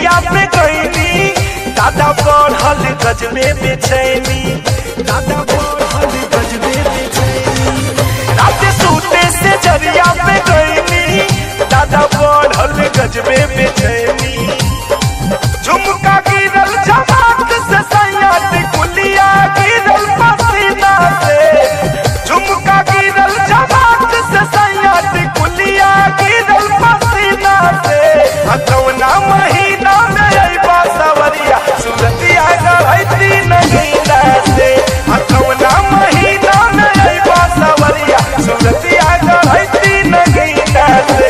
जरिया पे गईनी दादा बढ़ल गजबे बेचैनी दादा बढ़ल गजबे बेचैनी रात सूते से जरिया पे गईनी दादा बढ़ल गजबे बेचैनी झुमका गिरल जमात से सैयद कुलिया गिरल पसीना से झुमका गिरल जमात से सैयद कुलिया गिरल पसीना से हथौना महीना में अइबा सवरिया सुरतिया गढ़ैती नगीना से हथौना महीना में अइबा सवरिया सुरतिया गढ़ैती नगीना से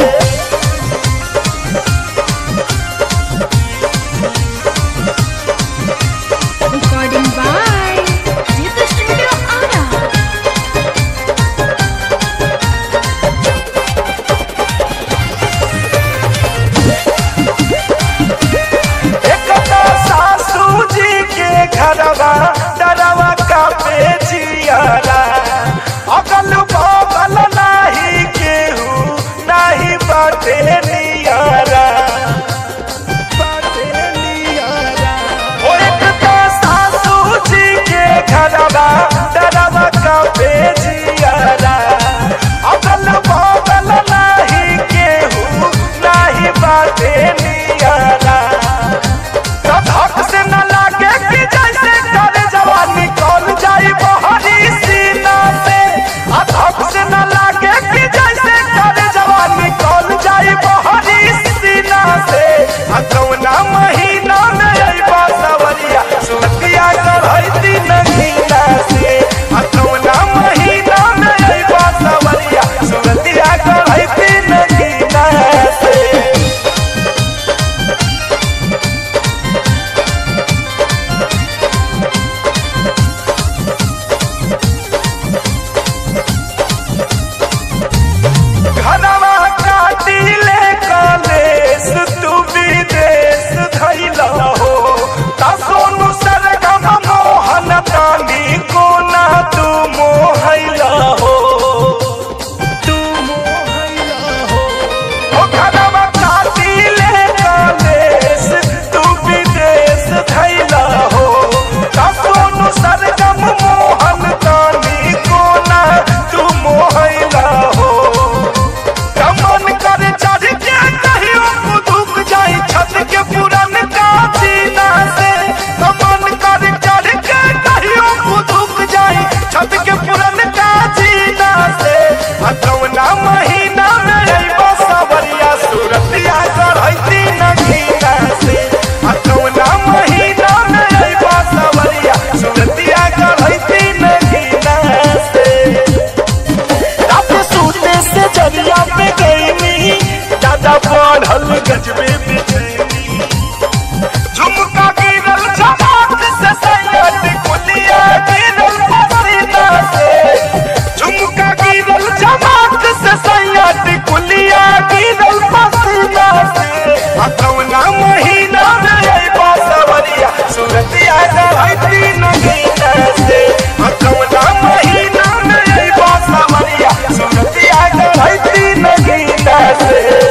Recording by Jita Studio Ara. एकता सासू जी के घरवा डरवा का पेचियारा अगल बगल नाही केहू नाही बाटे नियारा बाटे नियारा ओ एकता सासू जी के घरवा डरवा का पेचियारा अगल बगल नाही केहू नाही बाटे नियारा धक से न लागे कि जैसे करे जवानी कौन जाई बहरी सीना से आ धक से न लागे कि जैसे करे जवानी कौन जाई बहरी सीना से आ कौना महीना में अइबा सवरिया सुतिया करैती नगीना से आ कौना महीना में अइबा सवरिया सुतिया करैती नगीना से घनवा काटिले कलेस तू विदेश धैला हो ता सोनू सरगम मोहन तानी कोना तू मोहैला हो तू मोहैला हो ओ घनवा काटिले कलेस तू विदेश धैला हो ता सोनू सरगम मोहन तानी कोना तू मोहैला हो कमन कर चढ़ के कहियो कुदुक जाई छत के पुरन का जीना से कमन कर चढ़ के कहियो कुदुक जाई छत के पुरन का जीना से हथौना महीना में अइबा सवरिया सुरतिया करैती नगीना से हथौना महीना में अइबा सवरिया सुरतिया करैती नगीना से रात सूते से जरिया पे गईनी दादा बढ़ल गजबे बेचैनी झुमका गिरल जमात से सैयद कुलिया गिरल पसीना से झुमका गिरल जमात से सैयद कुलिया गिरल पसीना से हथौना महीना में अइबा सवरिया सुरतिया गढ़ैती नगीना से हथौना महीना में अइबा सवरिया सुरतिया गढ़ैती नगीना से